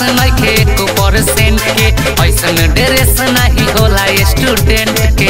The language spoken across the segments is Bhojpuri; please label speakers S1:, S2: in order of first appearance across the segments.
S1: नइखे एको परसेंट के ऐसन ड्रेस नहीं होला स्टूडेंट के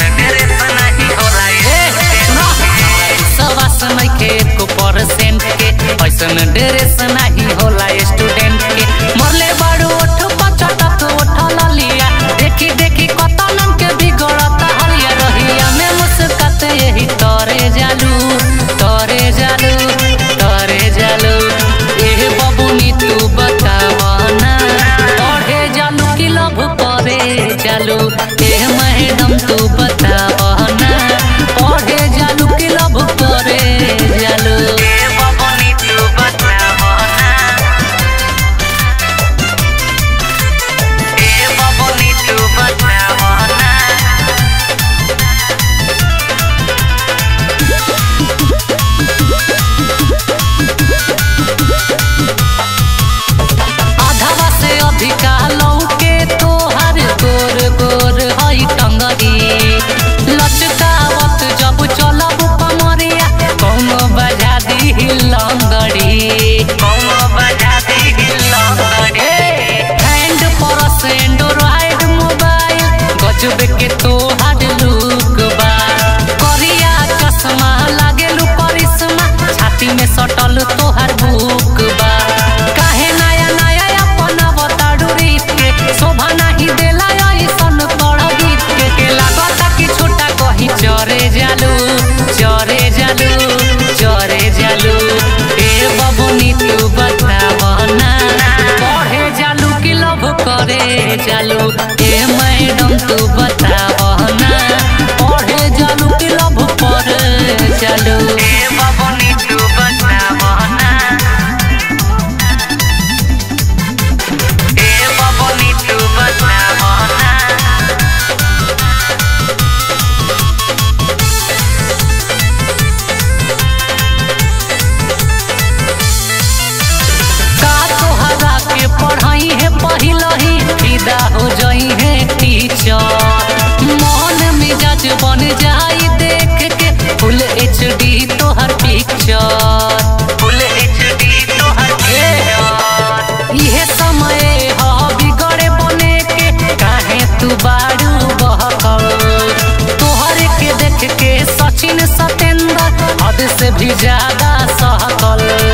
S1: सवास नइखे एको परसेंट के ऐसन ड्रेस नहीं होला स्टूडेंट के मरले बाड़ू ओठ पचटक ओठ ललिया देखी देखी कतनन के बिगड़त हलिया रहिया में मुस्कत यही तोरे जालू तोरे जालू तोरे जालू एह बबुनी तू बतावना पढ़े जालू कि लभ करे जालू एह मैडम तू बतावना पढ़े जालू कि लभ करे जालू एह बबुनी तू बतावना एह बबुनी तू बतावना आधावा से अधिका लौके तोहर गोर गोर हई टंगरी लचकावत जब चलब कमरिया कौनो बजा दी लंगड़ी कौनो बजा दी लंगड़ी हैंड परस एंड्रॉइड मोबाइल गजब के तोहर लुक बा करिया चश्मा लागेलू करिश्मा छाती में सटल तोहर बुक बा काहे नया नया अपन बताडू रीत के शोभा नहीं देला ऐसन तोड़ गीत के के लागता कि छोटा कहीं चरे जालू चरे जालू चरे जालू ए बबुनी तू बतावना पढ़े जालू कि लव करे जालू ए मैडम तू बतावना पढ़े जालू कि लव करे जालू ए बबुनी तू बतावना ए बबुनी तू बतावना का तोहरा के पढ़ाई है पहिलही फिदा हो जाई है टीचर मन मिजाज बन जाई देख के फुल एच डी तोहर पिक्चर फुल एच डी तोहर इहे समय ह बिगड़े बने के काहे तू बारू बहकल तोहरे के देख के सचिन सतेंद्र हद से भी ज्यादा सहकल